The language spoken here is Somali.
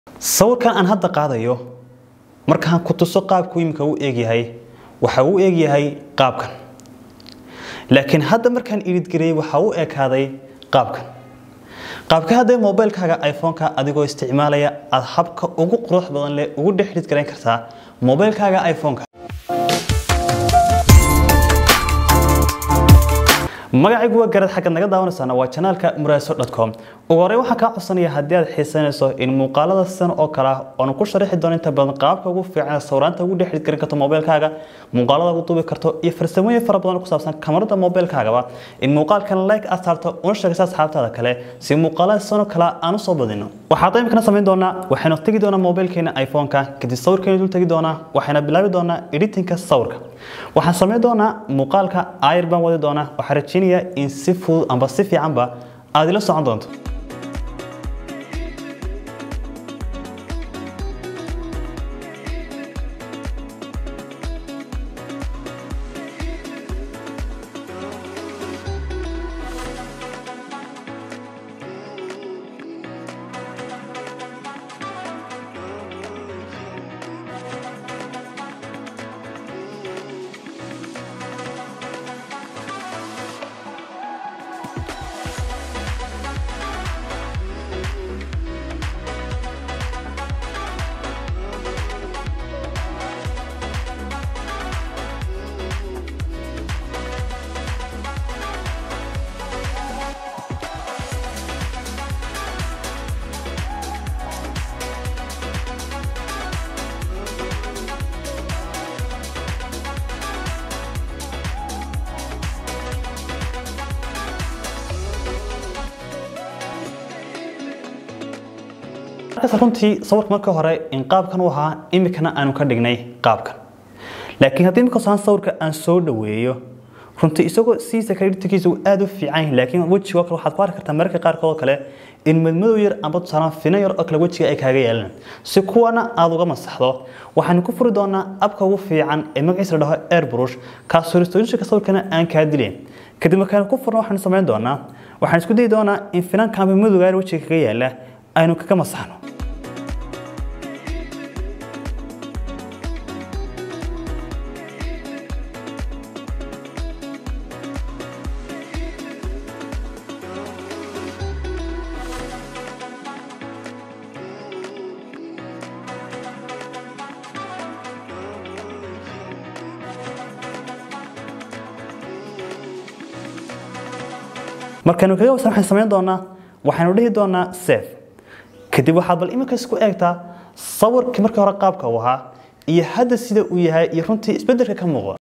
sawirkan aan hadda qaadayo markaan ku tuso qaabku imika u eegyahay waxa uu eegyahay qaabkan laakiin hadda markaan ididgareyey waxa u ekaaday qaabkan qaabka hadda mobilkaaga iphone-ka adigoo isticmaalaya aad habka ugu qurux badan leh ugu dhex dhidgarayn kartaa mobilkaaga iphone-ka magacaygu waa garad xaggaad naga daawanaysaana waa janaalka muraaso.com ugu horey waxaan kaa codsanaya haddii aad xiisanayso in muuqaalada sidan oo kale ah oonu ku sharaxi doono inta badan qaabka ugu fiican sawiraanta ugu dhex dhidgarin karto mobilkaaga muuqaalada ugu duubi karto iyo farsamooyin fara badan oo ku saabsan kamarada mobilkaagaba in muuqaalkan like aad saarto una sheegaysa asxaabtaada kale si muuqaalada sidan oo kale aan usoo badino waxaad imikana samayn doonaa waxaynu tegi doonaa mobilkeena iphone-ka kadib sawirkeena dul tegi doonaa waxayna bilaabi doonaa editinka sawirka waxaan samayn doonaa muuqaalka ayr baan wadi doonaa waxaan rajeynayaa in si fudud amba si fiicanba aad ila socon doonto markaas runtii sawirka marka hore in qaabkan u ahaa imikana aanu ka dhignay qaabkan laakiin haddii imika saan sawirka aan soo dhaweeyo runtii isagoo siisa kreditkiisa uu aada u fiican yahay laakiin wejigoo kale waxaad ku arki kartaa mararka qaarkood kale in madmadow yar amba tusaalaan fina yar oo kale wejiga ay kaaga yeelan si kuwana aada uga masaxdo waxaanu ku furi doonaa abka ugu fiican ee magaciisa la dhaho airbrush kaasoo restorationka sawirkana aan kaa dileen kadib markaanu ku furno waxaanu samayn doonaa waxaan isku dayi doonaa in finanka amba madowga yar wejiga kaga yaala aynu kaga masaxno markaynu kaga wasan waxaan samayn doonaa waxaynu dhihi doonaa save kadib waxaad bal iminka isku eegtaa sawirkii markii hore qaabka uu ahaa iyo hadda sida uu yahay iyo runtii isbeddelka ka muuqda